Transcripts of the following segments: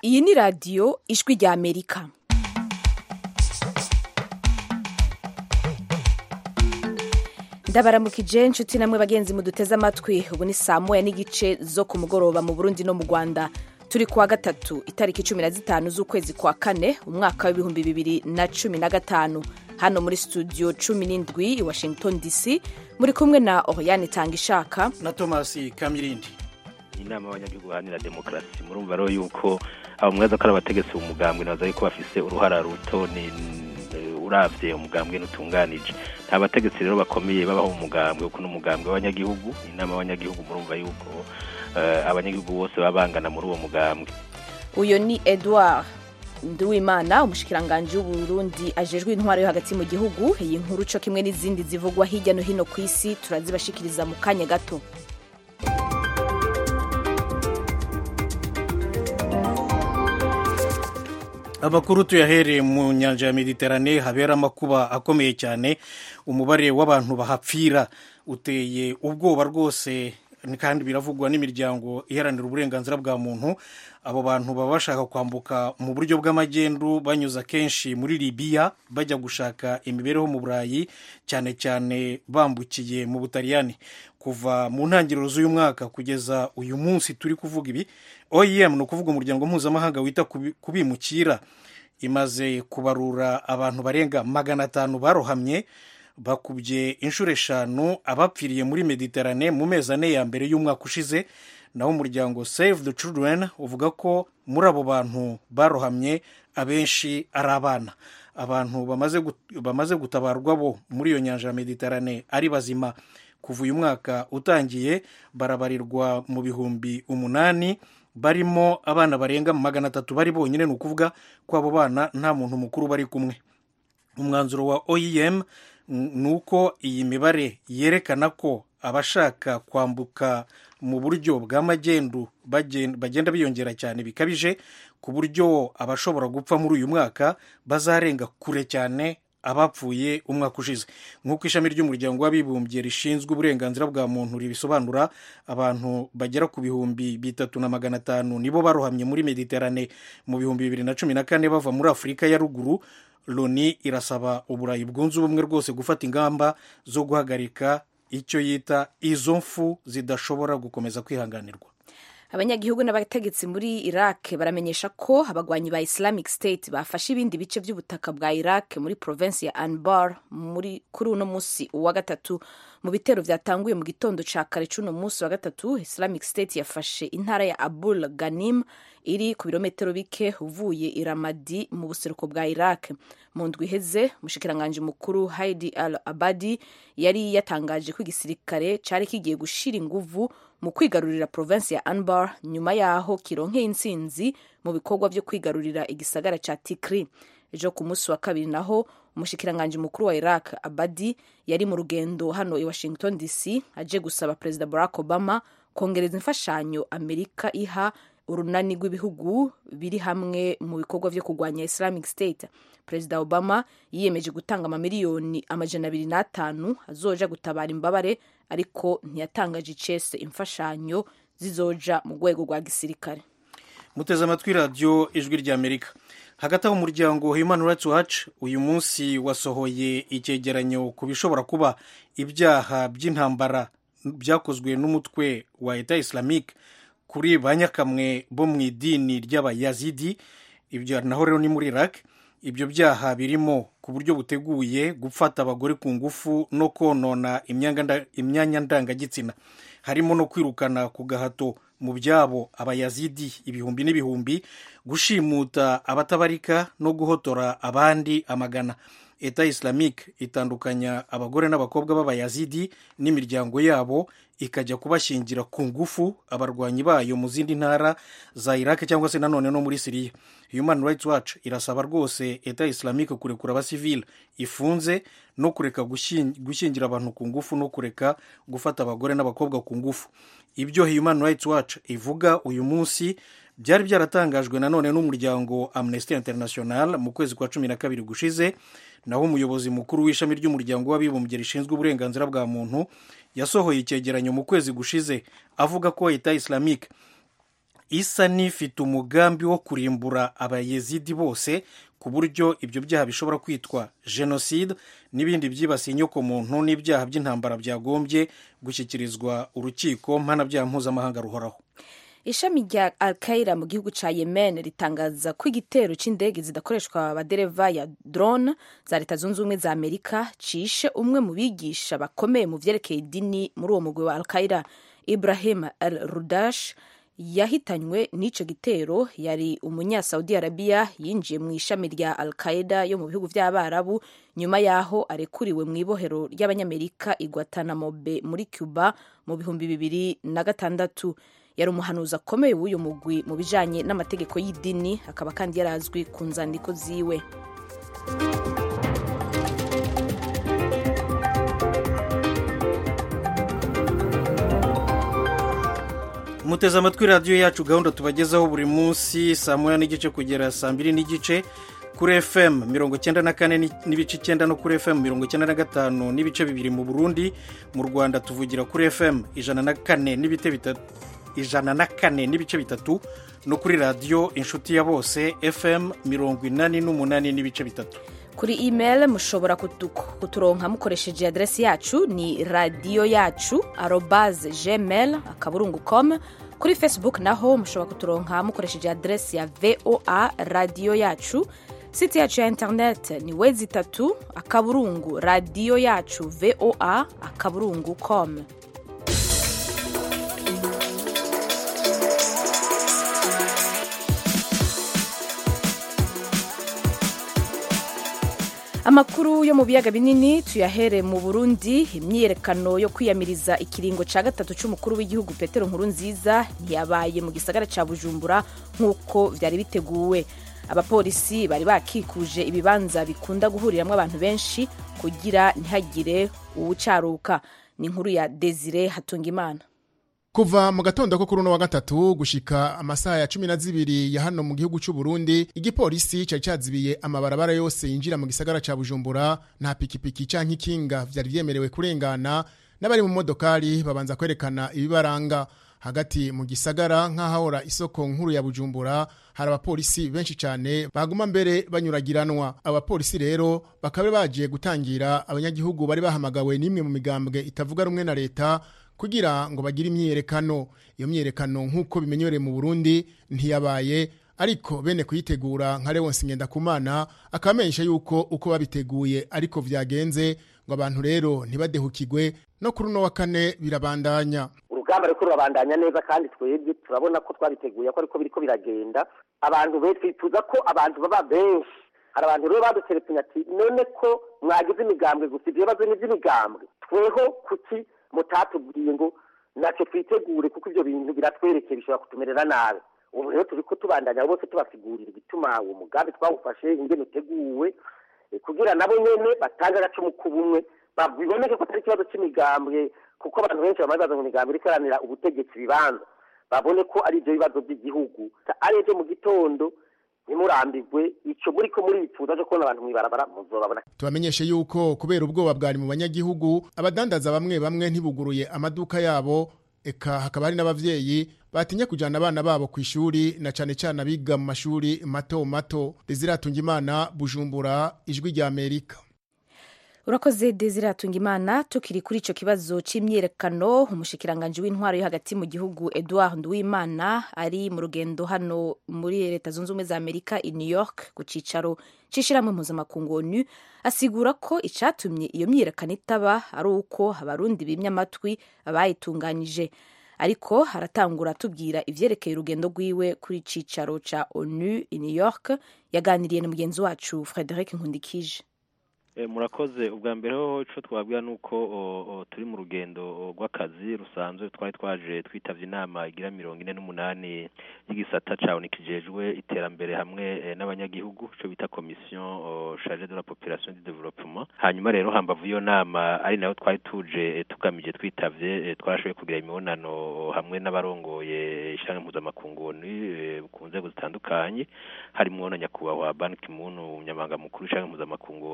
iyi ni radiyo ijwi rya amerika ndabaramukije inshuti namwe bagenzi muduteze amatwi ubu ni saa moya n'igice zo ku mugoroba mu burundi no mu rwanda turi kuwa gatatu itariki cumi na zitanu z'ukwezi kwa kane umwaka w'ibihumbi bibiri na cumi na gatanu hano muri studio cumi n'indwi i washington dc muri kumwe na oriane tanga ishaka na thomas kamirindi inama y'abanyagihugu baharanira demokarasi murumva rero yuko abo mweza ko ari abategetsi umugambwe nabaza yuko bafise uruhara ruto ni uravye umugambwe n'utunganije nta bategetsi rero bakomeye babaho umugambwe kuko n'umugambwe w'abanyagihugu inama y'abanyagihugu murumva yuko uh, abanyagihugu bose baba bangana muri uwo mugambwe uyo ni edouard nduwimana umushikiranganji w'uburundi ajejwe intwaro yo hagati mu gihugu iyi nkuru co kimwe n'izindi zivugwa hirya no hino ku isi turazibashikiriza mu kanya gato amakuru tuyahereye mu nyanja ya mediterane habera amakuba akomeye cyane umubare w'abantu bahapfira uteye ubwoba rwose kandi biravugwa n'imiryango iharanira uburenganzira bwa muntu abo bantu baba bashaka kwambuka mu buryo bw'amagendu banyuze kenshi muri libiya bajya gushaka imibereho mu burayi cyane cyane bambukiye mu butaliyani kuva mu ntangiriro z'uyu mwaka kugeza uyu munsi turi kuvuga ibi oem ni ukuvuga umuryango mpuzamahanga wita ku bimukira imaze kubarura abantu barenga magana atanu barohamye bakubye inshuro eshanu abapfiriye muri mediterane mu mezi ane ya mbere y'umwaka ushize naho umuryango save the children uvuga ko muri abo bantu barohamye abenshi ari abana abantu bamaze gutabarwa bo muri iyo nyanja ya mediterane ari bazima kuva uyu mwaka utangiye barabarirwa mu bihumbi umunani barimo abana barenga magana atatu bari bonyine ni ukuvuga ko abo bana nta muntu mukuru bari kumwe umwanzuro wa oem ni uko iyi mibare yerekana ko abashaka kwambuka mu buryo bw'amagendu bagenda biyongera cyane bikabije ku buryo abashobora gupfa muri uyu mwaka bazarenga kure cyane abapfuye umwaka ushize nk'uko ishami ry'umuryango w'abibumbye rishinzwe uburenganzira bwa muntu ribisobanura abantu bagera ku bihumbi bitatu na magana atanu nibo barohamye muri mediterane mu bihumbi bibiri na cumi na kane bava muri afurika ya ruguru loni irasaba uburayi bwunze ubumwe rwose gufata ingamba zo guhagarika icyo yita izo mfu zidashobora gukomeza kwihanganirwa abanyagihugu n'abategetsi muri iraq baramenyesha ko abagwanyi ba islamic state bafashe ibindi bice by'ubutaka bwa iraq muri provinsi ya anbar muri kuri uno munsi wa gatatu mu bitero byatanguye mu gitondo cya kare c'uno munsi wa gatatu islamic state yafashe intara ya abul ganim iri ku birometero bike uvuye iramadi mu buseruko bwa iraq mu ndwi iheze umushikiranganji mukuru haidi al abadi yari yatangaje ko igisirikare cyari kigiye gushira inguvu mu kwigarurira provinsi ya anbar nyuma yaho kironkeye intsinzi mu bikorwa byo kwigarurira igisagara cya tikri ejo ku munsi wa kabiri naho umushikiranganji mukuru wa iraq abadi yari mu rugendo hano i washington dc aje gusaba perezida barack obama kongereza imfashanyo amerika iha urunani rw'ibihugu biri hamwe mu bikorwa byo kurwanya islamic state perezida obama yiyemeje gutanga amamiliyoni amajana abiri n'atanu azoja gutabara imbabare ariko ntiyatangaje icese imfashanyo zizoja mu rwego rwa gisirikare muteze amatwi radiyo ijwi rya amerika hagati aho umuryango human rights watch uyu munsi wasohoye icyegeranyo ku bishobora kuba ibyaha by'intambara byakozwe n'umutwe wa eta islamique kuri ba nyakamwe bo mu idini ry'abayazidi ibyo naho rero ni muri iraq ibyo byaha birimo ku buryo buteguye gufata abagore ku ngufu no konona imyanya ndangagitsina harimo no kwirukana ku gahato mu byabo abayazidi ibihumbi n'ibihumbi gushimuta abatabarika no guhotora abandi amagana eta islamique itandukanya abagore n'abakobwa b'abayazidi n'imiryango yabo ikajya kubashingira ku ngufu abarwanyi bayo mu zindi ntara za iraq cyangwa se nanone no muri siriya human rights watch irasaba rwose eta islamique kurekura abasivile ifunze no kureka gushyingira abantu ku ngufu no kureka gufata abagore n'abakobwa ku ngufu ibyo human rights watch ivuga uyu munsi byari byaratangajwe nanone n'umuryango amnesty international mu kwezi kwa cumi na kabiri gushize naho umuyobozi mukuru w'ishami ry'umuryango w'abibumbye rishinzwe uburenganzira bwa muntu yasohoye icyegeranyo mu kwezi gushize avuga ko leta islamique isa n'ifite umugambi wo kurimbura abayezidi bose ku buryo ibyo byaha bishobora kwitwa jenoside n'ibindi byibasiye inyokomuntu n'ibyaha by'intambara byagombye gushyikirizwa urukiko mpanabyaha mpuzamahanga ruhoraho ishami rya alkaira mu gihugu ca yemen ritangaza ko igitero c'indege zidakoreshwa abadereva ya drone za leta zunze ubumwe za amerika cishe umwe mu bigisha bakomeye mu vyerekeye idini muri uwo mugwi wa alkaira ibrahim al rudash yahitanywe n'ico gitero yari umunya saudi arabia yinjiye mu ishami rya al qaeda yo mu bihugu vy'abarabu nyuma yaho arekuriwe mu ibohero ry'abanyamerika i guantanamo bay muri cuba mu bihumbi bibiri na gatandatu yari umuhanuzi akomeye w'uyu mugwi mu bijanye n'amategeko y'idini akaba kandi yarazwi ku nzandiko ziwe muteze amatwi radiyo yacu gahunda tubagezaho buri munsi saa moya n'igice kugera saa mbiri n'igice kuri fm mirongo icyenda na kane n'ibice icyenda no kuri fm mirongo icyenda na gatanu n'ibice bibiri mu burundi mu rwanda tuvugira kuri fm ijana na kane n'ibice bitatu ijana na kane n'ibice bitatu no kuri radiyo inshuti ya bose fm mirongo inani n'umunani n'ibice bitatu kuri email mushobora kuturonka mukoresheje aderesi yacu ni radiyo yacu arobaze gmail akaburungu com kuri facebook naho mushobora kuturonka mukoresheje aderesi ya voa radiyo yacu site yacu ya internet ni wezi itatu akaburungu radiyo yacu voa akaburungu com amakuru yo mu biyaga binini tuyahere mu burundi imyiyerekano yo kwiyamiriza ikiringo cya gatatu cy'umukuru w'igihugu petero nkuru nziza ntiyabaye mu gisagara cya bujumbura nk'uko byari biteguwe abapolisi bari bakikuje ibibanza bikunda guhuriramo abantu benshi kugira ntihagire uwucaruka ni inkuru ya desire hatungimana kuva mu gatondo ko kuri uno wa gatatu gushika amasaha ya cumi na zibiri ya hano mu gihugu cy'u Burundi igipolisi cari cazibiye amabarabara yose yinjira mu gisagara ca Bujumbura nta pikipiki canke ikinga vyari vyemerewe kurengana n'abari mu modokari babanza kwerekana ibibaranga hagati mu gisagara nk'ahahora isoko nkuru ya Bujumbura hari abapolisi benshi cyane baguma mbere banyuragiranwa abapolisi rero bakaba bagiye gutangira abanyagihugu bari bahamagawe n'imwe mu migambwe itavuga rumwe na leta kugira ngo bagire imyiyerekano iyo myiyerekano nk'uko bimenyerewe mu Burundi ntiyabaye ariko bene kuyitegura nka Leonce Ngendakumana akamenyesha yuko uko babiteguye ariko vyagenze ngo abantu rero ntibadehukigwe no kuri uno wa kane birabandanya urugamba ruriko rurabandanya neza kandi twebwe turabona ko twabiteguye ko ariko biriko biragenda abantu be twifuza ko abantu baba benshi hari abantu rero baduteretse ati none ko mwagize imigambwe gusa ivyo bibazo ni ivy'imigambwe tweho kuki mutatubwiye ngo natwe twitegure kuko ibyo bintu biratwerekeye bishobora kutumerera nabi ubu rero turi ko tubandanya bose tubasigurira igituma uwo mugambi twawufashe ingene uteguwe kugira nabo nyene batange agacumu k'ubumwe biboneke ko atari ikibazo c'imigambwe kuko abantu benshi bamaze baza mu migambi iriko iharanira ubutegetsi bibanza babone ko ari ivyo bibazo by'igihugu ari ivyo mu gitondo ntimurambirwe ico muriko murifuza cyo kubona abantu mw'ibarabara muzobabona tubamenyeshe yuko kubera ubwoba bwari mu banyagihugu abadandaza bamwe bamwe ntibuguruye amaduka yabo eka hakaba hari n'abavyeyi batinya kujana abana babo ku ishuri na cane cane abiga mu mashuri mato mato Desiratunga Imana Bujumbura ijwi rya Amerika urakoze desire hatunga imana tukiri kuri icyo kibazo cy'imyiyerekano umushikiranganji w'intwaro yo hagati mu gihugu edouard nduwimana ari mu rugendo hano muri leta zunze ubumwe za amerika i new york ku cyicaro cy'ishyirahamwe mpuzamakungu onu asigura ko icyatumye iyo myiyerekano itaba ari uko abarundi bimye amatwi abayitunganyije ariko haratangura tubwira ivyerekeye urugendo rwiwe kuri cyicaro cya onu i new york yaganiriye na mugenzi wacu frederic nkundikije murakoze ubwa mbere ho icyo twabwira ni uko turi mu rugendo rw'akazi rusanzwe twari twaje twitabye inama igira mirongo ine n'umunani y'igisata cya kijejwe iterambere hamwe n'abanyagihugu icyo bita komisiyo charge de la population du développement hanyuma rero hambavu iyo nama ari nayo twari tuje tugamije twitabye twarashoboye kugira imibonano hamwe n'abarongoye ishyirahamwe mpuzamakungu ku nzego zitandukanye harimo na nyakubahwa ban ki-moon umunyamabanga mukuru w'ishyirahamwe mpuzamakungu kugira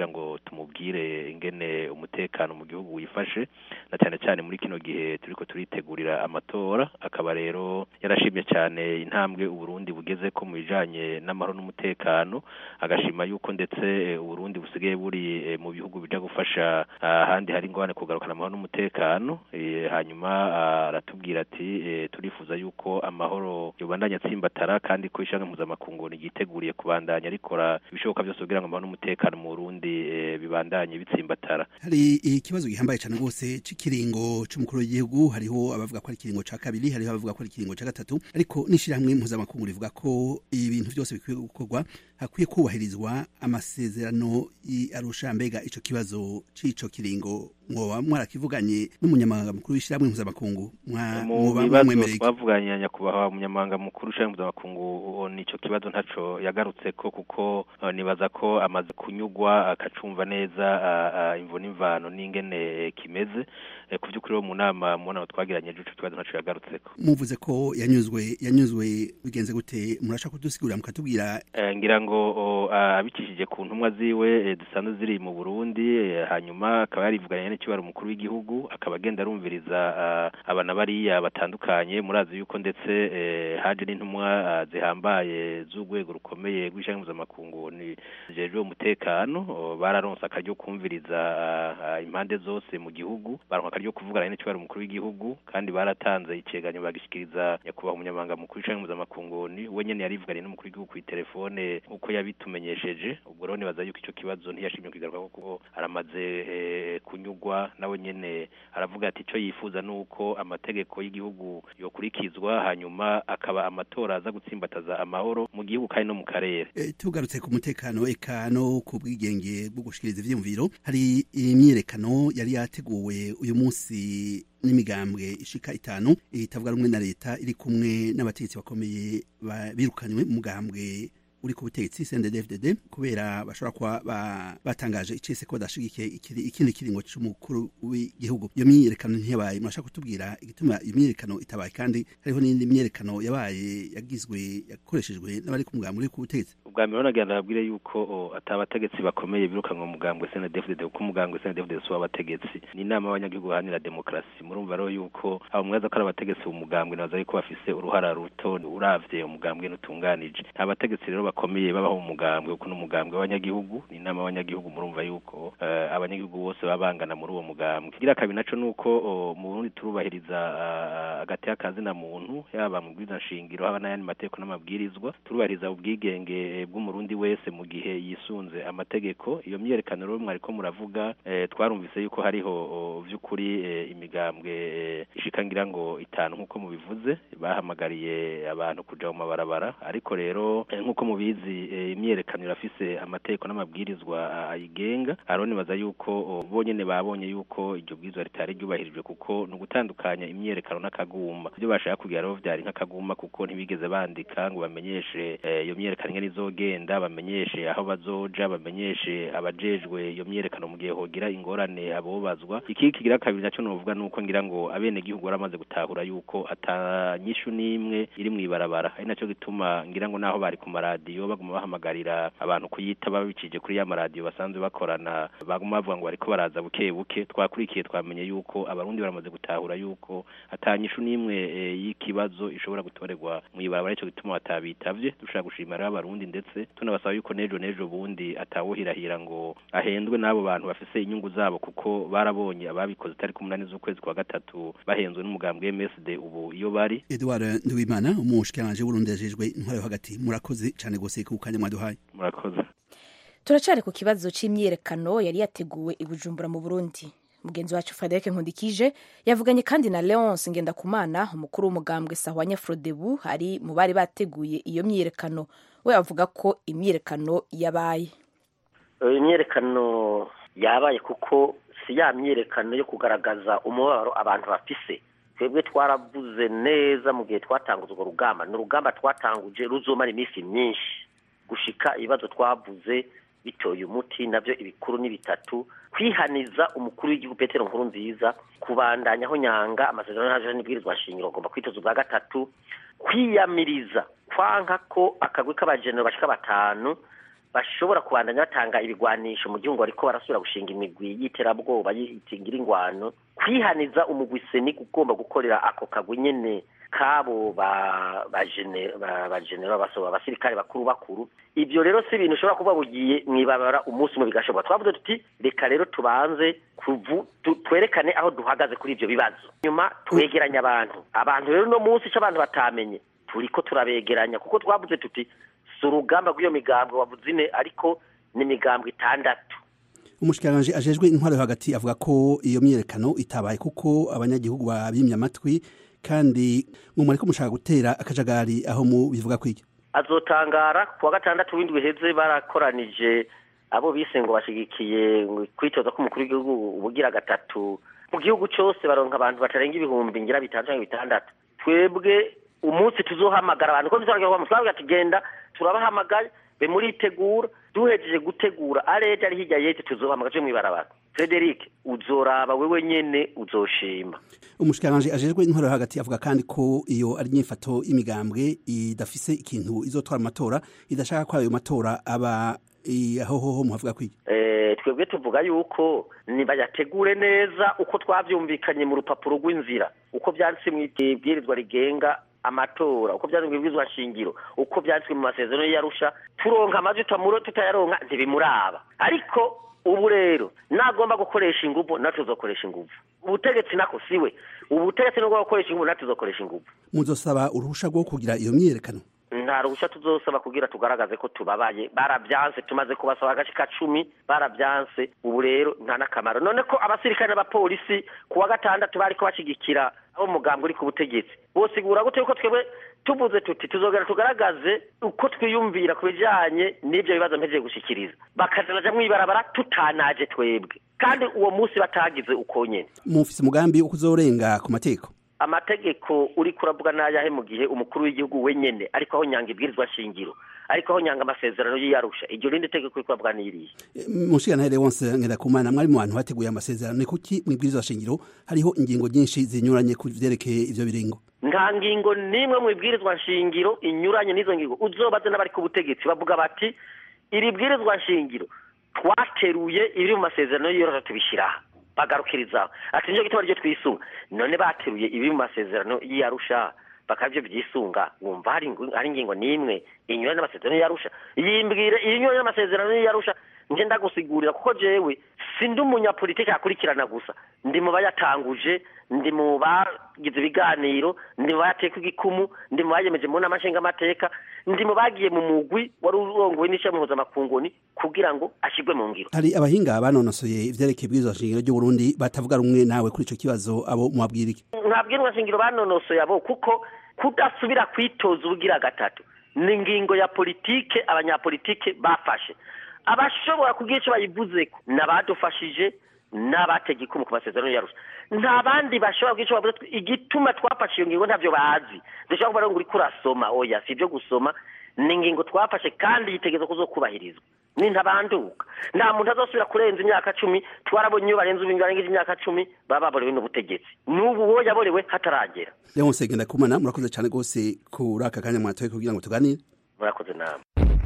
kugira ngo tumubwire ingene umutekano mu gihugu wifashe na cyane cyane muri kino gihe turiko turitegurira amatora akaba rero yarashimye cyane intambwe uburundi bugeze ko mu bijanye n'amahoro n'umutekano agashima yuko ndetse uburundi busigaye buri mu bihugu bija gufasha ahandi hari ingorane kugarukana amahoro n'umutekano hanyuma aratubwira ati turifuza yuko amahoro yobandanya atsimbatara kandi ko ishyanga mpuzamakungu ryiteguriye kubandanya rikora ibishoboka byose kugira ngo amahoro n'umutekano mu burundi bibandanye bitsimbatara hari ikibazo gihambaye cyane rwose cy'ikiringo cy'umukuru w'igihugu hariho abavuga ko ari ikiringo cya kabiri hariho abavuga ko ari ikiringo cya gatatu ariko n'ishyirahamwe mpuzamakungu rivuga ko ibintu byose bikwiye gukorwa hakwiye kubahirizwa amasezerano arusha mbega icyo kibazo cy'icyo kiringo mwoba mwarakivuganye n'umunyamabanga mukuru w'ishyirahamwe mpuzamakungu mu bibazo twavuganye nyakubahwa umunyamabanga mukuru w'ishyirahamwe mpuzamakungu nicyo kibazo ntaco yagarutse ko kuko nibaza ko amaze kunyugwa akacumva neza imvo n'imvano n'ingene kimeze ku by'ukuri wo mu nama mu nama twagiranye ejo kibazo ntaco yagarutse ko muvuze ko yanyuzwe yanyuzwe bigenze gute murashaka kudusigurira mukatubwira ngira ngo abicishije ku ntumwa ziwe zisanzwe ziri mu Burundi hanyuma akaba yarivuganye n'ikibaro umukuru w'igihugu akaba agenda arumviriza abana bariya batandukanye murazi yuko ndetse haje n'intumwa zihambaye z'urwego rukomeye rw'ishyanga mpuzamakungu ni jejwe umutekano bararonse akaryo kumviriza impande zose mu gihugu baronka akaryo kuvugana n'ikibaro umukuru w'igihugu kandi baratanze iceganyo bagishikiriza nyakubahwa umunyamabanga mukuru w'ishyanga mpuzamakungu ni we nyene yarivuganye n'umukuru w'igihugu ku telefone uko yabitumenyesheje ubwo rero nibaza yuko icyo kibazo ntiyashimye kwigaruka kuko aramaze kunyugwa nawe nyene aravuga ati icyo yifuza ni uko amategeko y'igihugu yokurikizwa hanyuma akaba amatora aza gutsimbataza amahoro mu gihugu kandi no mu karere tugarutse ku mutekano eka no ku bwigenge bwo gushikiriza ivyiyumviro hari imyiyerekano yari yateguwe uyu munsi n'imigambwe ishika itanu itavuga rumwe na leta iri kumwe n'abategetsi bakomeye birukanywe mu mugambwe uri ku butegetsi CNDD-FDD kubera bashobora kuba batangaje icese ko badashigikiye ikindi kiringo c'umukuru w'igihugu iyo myiyerekano ntiyabaye murashaka kutubwira igituma iyo myiyerekano itabaye kandi hariho n'indi myiyerekano yabaye yagizwe yakoreshejwe n'abari ku mugambi uri ku butegetsi ubwa mbere nagira ndababwire yuko atabategetsi bakomeye birukanwa mu mugambwe CNDD-FDD kuko umugambwe CNDD-FDD si w'abategetsi ni inama y'abanyagihugu baharanira demokarasi murumva rero yuko abo mwaza ko ari abategetsi mu mugambwe nabaza yuko bafise uruhara ruto uravye umugambwe n'utunganije nta bategetsi rero bakomeye babaho mu mugambwe kuko n'umugambwe w'abanyagihugu ni inama y'abanyagihugu murumva yuko abanyagihugu bose baba bangana muri uwo mugambwe kigira kabiri naco nuko mu Burundi turubahiriza agati y'akazina muntu yaba mu bwiza nshingiro haba n'ayandi mategeko n'amabwirizwa turubahiriza ubwigenge bw'umurundi wese mu gihe yisunze amategeko iyo myiyerekano rero mwariko muravuga twarumvise yuko hariho vy'ukuri imigambwe ishika ngira ngo itanu nk'uko mubivuze bahamagariye abantu kuja mu mabarabara ariko rero nk'uko mubizi imyiyerekano irafise amategeko n'amabwirizwa ayigenga aroni baza yuko bonyene babonye yuko iryo bwirizwa ritari ryubahirijwe kuko ni ugutandukanya imyiyerekano n'akaguma ibyo bashaka kugira rero vyari nk'akaguma kuko ntibigeze bandika ngo bamenyeshe iyo myiyerekano ingene izogenda bamenyeshe aho bazoja bamenyeshe abajejwe iyo myiyerekano mu gihe hogira ingorane abobazwa iki kigira kabiri naco novuga nuko ngira ngo abene gihugu baramaze gutahura yuko atanyishu n'imwe iri mw'ibarabara ari naco gituma ngira ngo naho bari ku maradiyo baguma bahamagarira abantu kuyita babicije kuri ya maradiyo basanzwe bakorana baguma bavuga ngo bariko baraza buke buke twakurikiye twamenye yuko abarundi baramaze gutahura yuko atanyishu n'imwe y'ikibazo ishobora gutorerwa mw'ibarabara ico gituma batabitavye dushaka gushimira rero abarundi ndetse tunabasaba yuko nejo nejo bundi atawuhirahira ngo ahendwe n'abo bantu bafise inyungu zabo kuko barabonye ababikoze tariki umunani z'ukwezi kwa gatatu bahenzwe n'umugambwe MSD ubu iyo bari Edouard Nduwimana umushikiranje w'Urundi yajejwe intwaro yo hagati murakoze cyane gose ku kanya mwaduhaye murakoze turacari ku kibazo c'imyiyerekano yari yateguwe i Bujumbura mu Burundi mugenzi wacu Frederic Nkundikije yavuganye kandi na Leonce Ngendakumana umukuru w'umugambwe Sahwanya Frodebu ari mu bari bateguye iyo myiyerekano we avuga ko imyiyerekano yabaye imyiyerekano yabaye kuko si ya myiyerekano yo kugaragaza umubabaro abantu bafise twebwe twaravuze neza mu gihe twatanguza urwo rugamba ni urugamba twatanguje ruzomara iminsi myinshi gushika ibibazo twavuze bitoye umuti nabyo ibikuru ni bitatu kwihaniza umukuru w'igihugu petero nkuru nziza kubandanyaho nyanga amasezerano yaje n'ibwirizwa nshingiro agomba kwitoza ubwa gatatu kwiyamiriza kwanka ko akagwi k'abajenero bashika batanu bashobora kubandanya batanga ibigwanisho mu gihugu bariko barasubira gushinga imigwi y'iterabwoba yitingira ingwano kwihaniza umugwi seni ugomba gukorera ako kagwi nyene kabo ba bagenera basaba abasirikare bakuru bakuru ibyo rero si ibintu ushobora kuba bugiye mwibabara umunsi umwe bigashoboka twavuze tuti reka rero tubanze twerekane aho duhagaze kuri ibyo bibazo nyuma twegeranya abantu abantu rero uno munsi icyo abantu batamenye turiko turabegeranya kuko twavuze tuti si urugamba rw'iyo migambwe wavuze ine ariko ni imigambwe itandatu umushikiranganji ajejwe intwaro yo hagati avuga ko iyo myiyerekano itabaye kuko abanyagihugu babimye amatwi kandi ngo muriko mushaka gutera akajagari aho mu bivuga kw'iryo azotangara kuwa gatandatu w'indwi heze barakoranije abo bise ngo bashigikiye kwitoza k'umukuru w'igihugu ubugira gatatu mu gihugu cyose baronka abantu batarenga ibihumbi ngira bitanu cyangwa bitandatu twebwe umunsi tuzohamagara abantu ko tuzaragira twabwira tugenda turabahamagaye be muritegura duhejeje gutegura areje ari hirya yete tuzohamagara cyo mwibarabara Frederic uzoraba wewe nyene uzoshima umushikiranganje ajejwe intwaro hagati avuga kandi ko iyo ari nyifato y'imigambwe idafise ikintu izotwara amatora idashaka ko ayo matora aba aho hoho muhavuga kwiki eh twebwe tuvuga yuko nibayategure neza uko twavyumvikanye mu rupapuro rw'inzira uko byanditse mu ibwirizwa rigenga amatora uko byanditswe mu ibwirizwa shingiro uko byanditswe mu masezerano y'arusha turonka amajwi tutamuro tutayaronka ntibimuraba ariko ubu rero nagomba gukoresha inguvu natwe tuzokoresha inguvu ubutegetsi nako siwe ubutegetsi nubwo gukoresha inguvu natwe tuzokoresha inguvu muzosaba uruhusha rwo kugira iyo myiyerekano nta ruhushya tuzosaba kugira tugaragaze ko tubabaye barabyanse tumaze kubasaba agace ka cumi barabyanse ubu rero nta n'akamaro none ko abasirikare n'abapolisi ku wa gatandatu bariko bashigikira abo mugambwe uri ku butegetsi bosigura gute yuko twebwe tuvuze tuti tuzogera tugaragaze uko twiyumvira ku bijanye n'ibyo bibazo mpejeje gushikiriza bakazaja mwibarabara tutanaje twebwe kandi uwo munsi batagize uko nyene mufise umugambi wo kuzorenga ku mategeko amategeko uri kuravuga n'ayahe mu gihe umukuru w'igihugu wenyene ariko aho nyanga ibwirizwa shingiro ariko aho nyanga amasezerano y'iyarusha iryo rindi tegeko uri kuravuga n'iriye mushikirantare wonse ngerakumana mwari mu bantu bateguye amasezerano ni kuki mu ibwirizwa shingiro hariho ingingo nyinshi zinyuranye ku vyerekeye ivyo biringo nta ngingo n'imwe mu ibwirizwa nshingiro inyuranye n'izo ngingo uzobaze n'abari ku butegetsi bavuga bati iri bwirizwa nshingiro twateruye ibiri mu masezerano y'iyarusha tubishyiraho bagarukirizaho ati nicyo gituma ryo twisunga none bateruye ibi mu masezerano y'iyarusha bakabyo byisunga wumva hari ingingo n'imwe inyuranye n'amasezerano y'iyarusha yimbwire inyuranye n'amasezerano y'iyarusha nje ndagusigurira kuko jewe sindi umunyapolitiki akurikirana gusa ndi mu bayatanguje ndi mu bagize ibiganiro ndi mu bayateka igikumu ndi mu bayemeje mu nama nshingamateka ndi mu bagiye mu mugwi wari urongowe n'ishami mpuzamakungu kugira ngo ashyirwe mu ngiro hari abahinga banonosoye ivyerekeye ibwirizwa shingiro ry'uburundi batavuga rumwe nawe kuri ico kibazo abo mwabwira iki nta bwirizwa shingiro banonosoye abo kuko kudasubira kwitoza ubugira gatatu ni ingingo ya politike abanyapolitike bafashe abashobora kugira icyo bayivuzeko n'abadufashije n'abatega ikumu ku masezerano yarusha nta bandi bashobora kugira icyo bavuze igituma twafashe iyo ngingo ntabyo bazi dushobora kuba ngo uriko urasoma oya si ibyo gusoma ni ingingo twafashe kandi yitegereza kuzokubahirizwa ni ntabanduka nta muntu azosubira kurenza imyaka cumi twarabonye iyo barenze ubintu barengeje imyaka cumi baba baborewe n'ubutegetsi n'ubu uwo yaborewe hataragera leonse ngendakumana murakoze cyane rwose kuri aka kanya mwatoye kugira ngo tuganire murakoze nama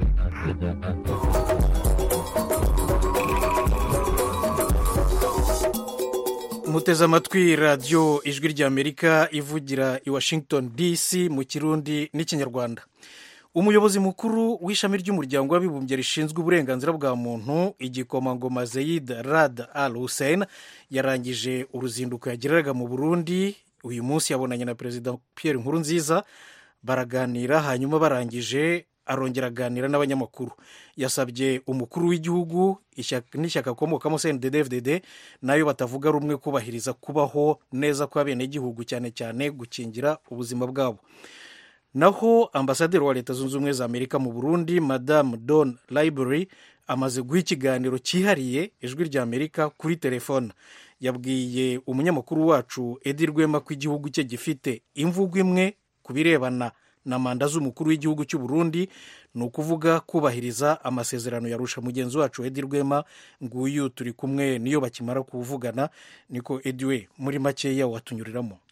muteze amatwi radiyo ijwi ry'amerika ivugira i washington dc mu kirundi n'ikinyarwanda umuyobozi mukuru w'ishami ry'umuryango w'abibumbye rishinzwe uburenganzira bwa muntu igikomangoma zeyid rad al hussein yarangije uruzinduko yageraga mu burundi uyu munsi yabonanye na perezida pierre nkurunziza baraganira hanyuma barangije arongera aganira n'abanyamakuru yasabye umukuru w'igihugu n'ishyaka akomokamo cndd nayo batavuga rumwe kubahiriza kubaho neza kw'abenegihugu cyane cyane gukingira ubuzima bwabo naho ambasaderi wa leta zunze ubumwe za amerika mu burundi madamu don library amaze guha ikiganiro cyihariye ijwi rya amerika kuri telefone yabwiye umunyamakuru wacu edi rwema ko igihugu cye gifite imvugo imwe ku birebana na manda z'umukuru w'igihugu cy'u Burundi ni ukuvuga kubahiriza amasezerano yarusha mugenzi wacu edi rwema nguyu turi kumwe niyo bakimara kuvugana niko edi we muri makeya watunyuriramo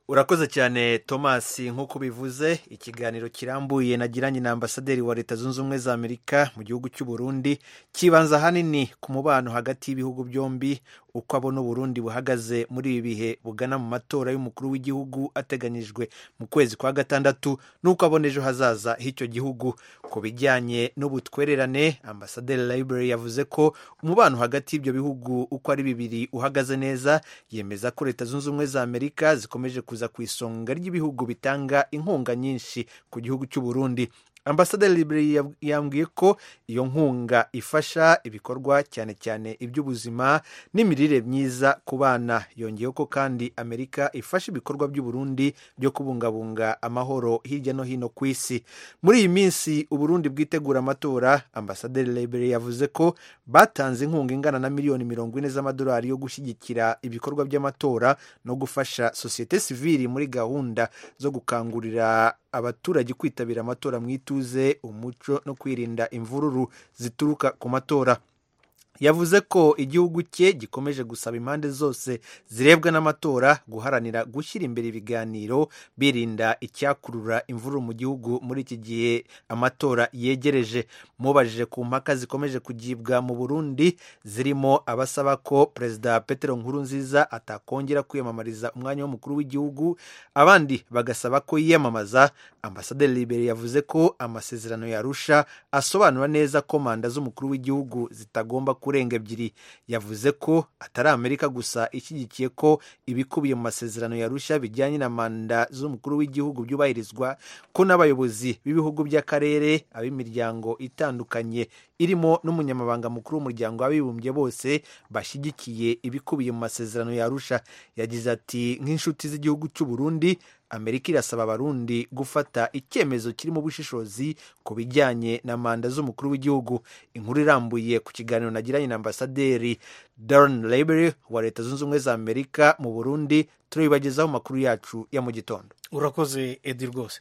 urakoze cyane thomas nk'uko ubivuze ikiganiro kirambuye nagiranye na ambasaderi wa leta zunze ubumwe za amerika mu gihugu cy'u Burundi kibanza ahanini ku mubano hagati y'ibihugu byombi uko abona uburundi buhagaze muri ibi bihe bugana mu matora y'umukuru w'igihugu ateganyijwe mu kwezi kwa gatandatu n'uko abona ejo hazaza h'icyo gihugu ku bijyanye n'ubutwererane ambasaderi library yavuze ko umubano hagati y'ibyo bihugu uko ari bibiri uhagaze neza yemeza ko leta zunze ubumwe za amerika zikomeje kuza ku isonga ry'ibihugu bitanga inkunga nyinshi ku gihugu cy'u Burundi ambasaderi liberi yambwiye ko iyo nkunga ifasha ibikorwa cyane cyane iby'ubuzima n'imirire myiza ku bana yongeyeho ko kandi amerika ifasha ibikorwa by'uburundi byo kubungabunga amahoro hirya no hino ku isi muri iyi minsi uburundi bwitegura amatora ambasaderi liberi yavuze ko batanze inkunga ingana na miliyoni mirongo ine z'amadolari yo gushyigikira ibikorwa by'amatora no gufasha sosiyete sivili muri gahunda zo gukangurira abaturage kwitabira amatora mu ituze umuco no kwirinda imvururu zituruka ku matora yavuze ko igihugu cye gikomeje gusaba impande zose zirebwa n'amatora guharanira gushyira imbere ibiganiro birinda icyakurura imvururu mu gihugu muri iki gihe amatora yegereje mubajije ku mpaka zikomeje kugibwa mu burundi zirimo abasaba ko perezida petero nkurunziza atakongera kwiyamamariza umwanya w'umukuru w'igihugu abandi bagasaba ko yiyamamaza ambasaderi liberi yavuze ko amasezerano yarusha asobanura neza ko manda z'umukuru w'igihugu zitagomba kurenga ebyiri yavuze ko atari amerika gusa ishyigikiye ko ibikubiye mu masezerano yarusha bijyanye na manda z'umukuru w'igihugu byubahirizwa ko n'abayobozi b'ibihugu by'akarere ab'imiryango itandukanye irimo n'umunyamabanga mukuru w'umuryango w'abibumbye bose bashyigikiye ibikubiye mu masezerano yarusha yagize ati nk'inshuti z'igihugu cy'u Burundi amerika irasaba abarundi gufata icyemezo kirimo ubushishozi ku bijyanye na manda z'umukuru w'igihugu inkuru irambuye ku kiganiro nagiranye na ambasaderi Darren Labery wa leta zunze ubumwe za amerika mu burundi turabibagezaho amakuru yacu ya mu gitondo urakoze edi rwose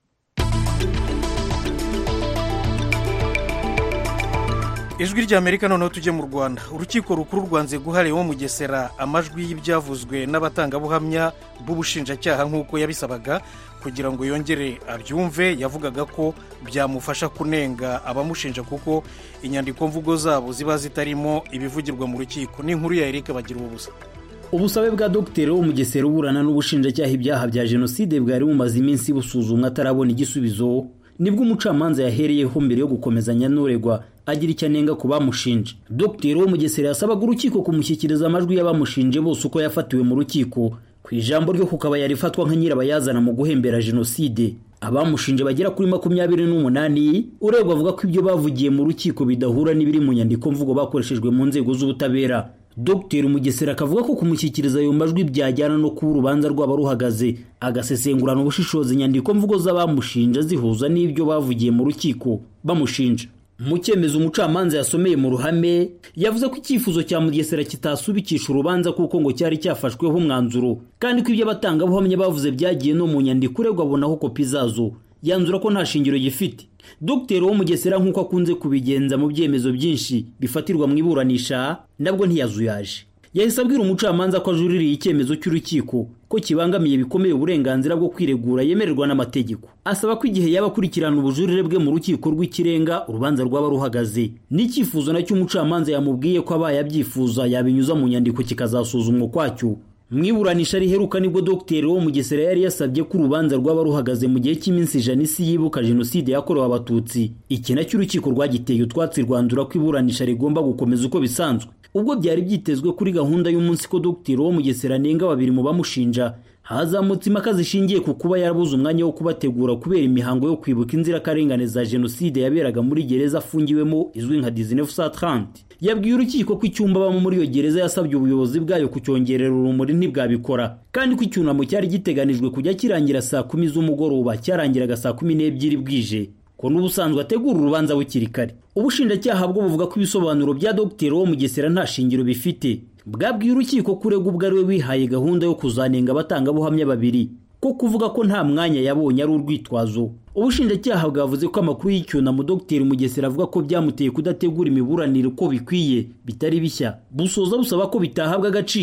ijwi rya amerika noneho tujye mu rwanda urukiko rukuru rwanze guha Leon mugesera amajwi y'ibyavuzwe n'abatangabuhamya b'ubushinjacyaha nk'uko yabisabaga kugira ngo yongere abyumve yavugaga ko byamufasha kunenga abamushinja kuko inyandiko mvugo zabo ziba zitarimo ibivugirwa mu rukiko n'inkuru ya erike bagira ubusa ubusabe bwa dogiteri wo mugesera uburana n'ubushinjacyaha ibyaha bya jenoside bwari bumaze iminsi busuzumwa atarabona igisubizo nibwo umucamanza yahereyeho mbere yo gukomezanya n'uregwa agira icyo anenga ku bamushinje dogiteri wo mugesera yasabaga urukiko kumushyikiriza amajwi y'abamushinje bose uko yafatiwe mu rukiko ku ijambo ryo kukaba yari ifatwa nka nyirabayazana mu guhembera jenoside abamushinje bagera kuri makumyabiri n'umunani uregwa avuga ko ibyo bavugiye mu rukiko bidahura n'ibiri mu nyandiko mvugo bakoreshejwe mu nzego z'ubutabera dogiteri mugesera akavuga ko kumushyikiriza ayo majwi byajyana no kuba urubanza rwaba ruhagaze agasesengurana ubushishozi inyandiko mvugo z'abamushinja zihuza n'ibyo bavugiye mu rukiko bamushinja mu cyemezo umucamanza yasomeye mu ruhame yavuze ko icyifuzo cya mugesera kitasubikisha urubanza kuko ngo cyari cyafashweho umwanzuro kandi ko ibyo abatangabuhamya bavuze byagiye no mu nyandiko uregwa abonaho kopi zazo yanzura ko nta shingiro gifite dogiteri wo mugesera nk'uko akunze kubigenza mu byemezo byinshi bifatirwa mu iburanisha nabwo ntiyazuyaje yahise abwira umucamanza ko ajuririye icyemezo cy'urukiko ko kibangamiye bikomeye uburenganzira bwo kwiregura yemererwa n'amategeko asaba ko igihe yaba akurikirana ubujurire bwe mu rukiko rw'ikirenga urubanza rwaba ruhagaze n'icyifuzo nacyo umucamanza yamubwiye ko abaye abyifuza yabinyuza mu nyandiko kikazasuzumwa ukwacyo mu iburanisha riheruka nibwo dogiteri wo mugesera yari yasabye ko urubanza rwaba ruhagaze mu gihe cy'iminsi ijana isi yibuka jenoside yakorewe abatutsi iki nacyo urukiko rwagiteye utwatsi rwandura ko iburanisha rigomba gukomeza uko bisanzwe ubwo byari byitezwe kuri gahunda y'umunsi ko dogiteri wo mugesera anenga babiri mu bamushinja hazamutse impaka zishingiye ku kuba yarabuze umwanya wo kubategura kubera imihango yo kwibuka inzirakarengane za jenoside yaberaga muri gereza afungiwemo izwi nka dizinefu sa trante yabwiye urukiko ko icyumba abamo muri iyo gereza yasabye ubuyobozi bwayo kucyongerera urumuri ntibwabikora kandi ko icyunamo cyari giteganijwe kujya kirangira saa kumi z'umugoroba cyarangiraga saa kumi n'ebyiri bwije ko n'ubusanzwe ategura urubanza bukiri kare ubushinjacyaha bwo buvuga ko ibisobanuro bya dogiteri wo mugesera nta shingiro bifite bwabwiye urukiko ko urega ubwo ari we wihaye gahunda yo kuzanenga abatangabuhamya babiri ko kuvuga ko nta mwanya yabonye ari urwitwazo ubushinjacyaha bwavuze ko amakuru y'icyunamo dogiteri mugesera avuga ko byamuteye kudategura imiburanire uko bikwiye bitari bishya busoza busaba ko bitahabwa agaciro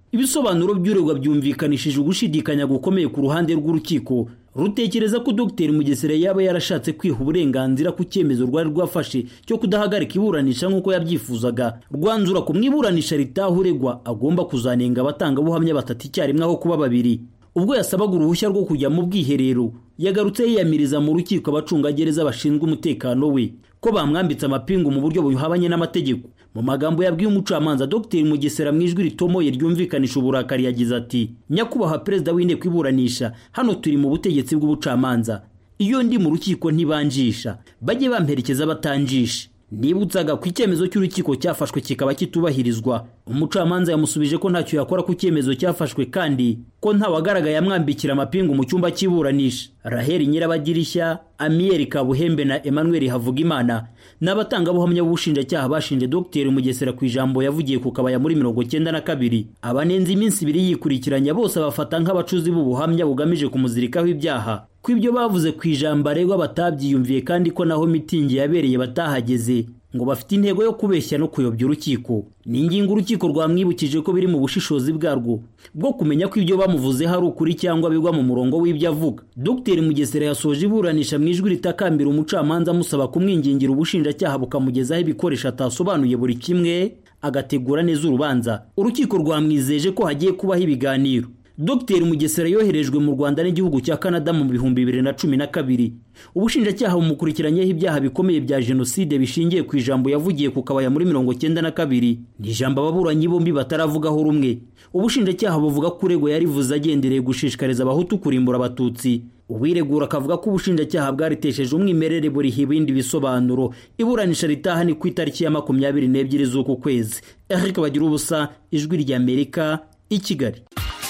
ibisobanuro by'uregwa byumvikanishije ugushidikanya gukomeye ku ruhande rw'urukiko rutekereza ko dr mugesera yaba yarashatse kwiha uburenganzira ku cyemezo rwari rwafashe cyo kudahagarika iburanisha nk'uko yabyifuzaga rwanzura ku mwiburanisha ritaha uregwa agomba kuzanenga abatangabuhamya batatu icyarimwe aho kuba babiri ubwo yasabaga uruhushya rwo kujya mu bwiherero yagarutse yiyamiriza mu rukiko abacungagereza bashinzwe umutekano we ko bamwambitse amapingu mu buryo buhabanye n'amategeko mu magambo yabwiye umucamanza dr mugesera mu ijwi ritomoye ryumvikanisha uburakari yagize ati nyakubahwa perezida w'inteko iburanisha hano turi mu butegetsi bw'ubucamanza iyo ndi mu rukiko ntibanjisha bajye bamperekeza batanjisha nibutsaga ku icyemezo cy'urukiko cyafashwe kikaba kitubahirizwa umucamanza yamusubije ko ntacyo yakora ku cyemezo cyafashwe kandi ko ntawagaragaye amwambikira amapingu mu cyumba cy'iburanisha raheli nyirabadirishya amiyeri kabuhembe na emmanuel havugimana ni abatangabuhamya b'ubushinjacyaha bashinje dr mugesera ku ijambo yavugiye ku kabaya muri mirongo cyenda na kabiri abanenze iminsi ibiri yikurikiranya bose bafata nk'abacuzi b'ubuhamya bugamije kumuzirikaho ibyaha ko ibyo bavuze ku ijambo aregwa batabyiyumviye kandi ko naho mitingi yabereye batahageze ngo bafite intego yo kubeshya no kuyobya urukiko ni ingingo urukiko rwamwibukije ko biri mu bushishozi bwarwo bwo kumenya ko ibyo bamuvuzeho ari ukuri cyangwa bigwa mu murongo w'ibyo avuga dr mugesera yasoje iburanisha mu ijwi ritakambira umucamanza amusaba kumwingingira ubushinjacyaha bukamugezaho ibikoresho atasobanuye buri kimwe agategura neza urubanza urukiko rwamwizeje ko hagiye kubaho ibiganiro dr mugesera yoherejwe mu rwanda n'igihugu cya canada mu bihumbi bibiri na cumi na kabiri ubushinjacyaha bumukurikiranyeho ibyaha bikomeye bya jenoside bishingiye ku ijambo yavugiye ku kabaya muri mirongo cyenda na kabiri ni ijambo ababuranyi bombi bataravugaho rumwe ubushinjacyaha buvuga ko uregwa yarivuze agendereye gushishikariza abahutu kurimbura abatutsi uwiregura akavuga ko ubushinjacyaha bwaritesheje umwimerere buriha ibindi bisobanuro iburanisha ritaha ni ku itariki ya makumyabiri n'ebyiri z'uku kwezi eric bagira ubusa ijwi ry'amerika i kigali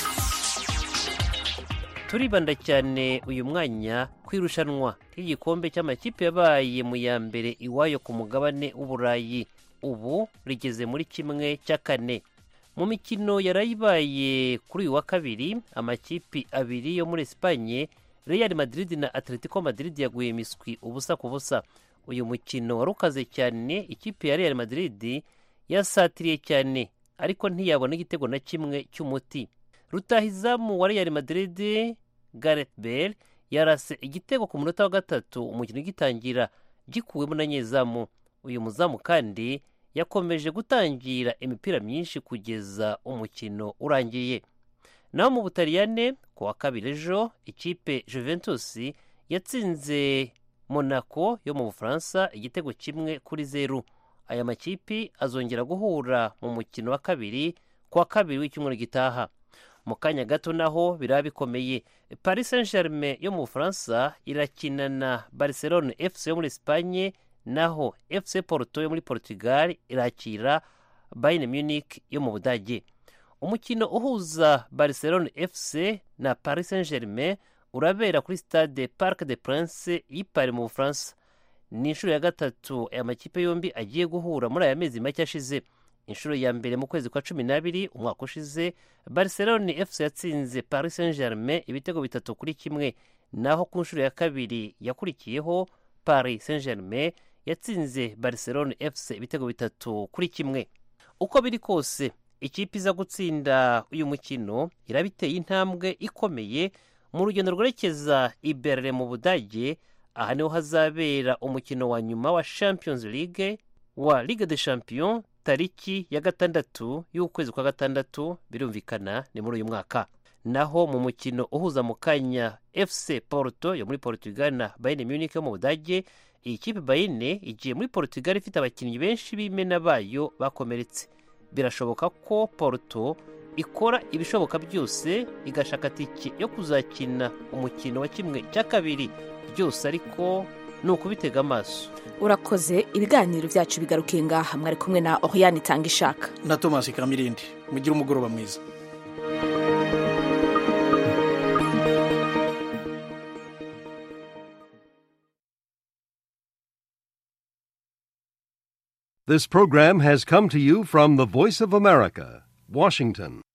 turibanda cyane uyu mwanya ku irushanwa ry'igikombe cy'amakipe yabaye mu ya mbere iwayo ku mugabane w'uburayi ubu rigeze muri kimwe cya kane mu mikino yarayibaye kuri uyu wa kabiri amakipe abiri yo muri esipanye real madrid na atletico madrid yaguye imiswi ubusa ku busa uyu mukino wari ukaze cyane ikipe ya real madrid yasatiriye cyane ariko ntiyabona igitego na kimwe cy'umuti rutahizamu wa real madrid gareth bale yarase igitego ku munota wa gatatu umukino ugitangira gikuwemo na nyezamu uyu muzamu kandi yakomeje gutangira imipira myinshi kugeza umukino urangiye naho mu butaliyane ku wa kabiri ejo ikipe juventus yatsinze monaco yo mu bufaransa igitego kimwe kuri zeru aya makipi azongera guhura mu mukino wa kabiri ku wa kabiri w'icyumweru gitaha mu kanya gato naho biraba bikomeye paris saint germain yo mu bufaransa irakina na barcelone fc yo muri esipanye naho fc porto yo muri portugal irakira bayern munich yo mu budage umukino uhuza barcelone fc na paris saint germain urabera kuri stade parc de prince y'ipari mu bufaransa ni inshuro ya gatatu aya makipe yombi agiye guhura muri aya mezi make ashize inshuro ya mbere mu kwezi kwa cumi n'abiri umwaka ushize barcelone fc yatsinze paris saint germain ibitego bitatu kuri kimwe naho ku nshuro ya kabiri yakurikiyeho paris saint germain yatsinze barcelone fc ibitego bitatu kuri kimwe uko biri kose ikipe iza gutsinda uyu mukino iraba iteye intambwe ikomeye mu rugendo rwerekeza i berlin mu budage aha niho hazabera umukino wa nyuma wa champions league wa ligue de champion tariki ya gatandatu y'ukwezi kwa gatandatu birumvikana ni muri uyu mwaka naho mu mukino uhuza mu kanya fc porto yo muri portugal na bayern munich yo mu budage iyi kipe bayern igiye muri portugal ifite abakinnyi benshi b'imena bayo bakomeretse birashoboka ko porto ikora ibishoboka byose igashaka tike yo kuzakina umukino wa kimwe cya kabiri byose ariko ni ukubitega amaso urakoze ibiganiro byacu bigarukiye ngaha mwari kumwe na oriyani itanga ishaka na tomasi kamirindi mugire umugoroba mwiza This program has come to you from the Voice of America, Washington.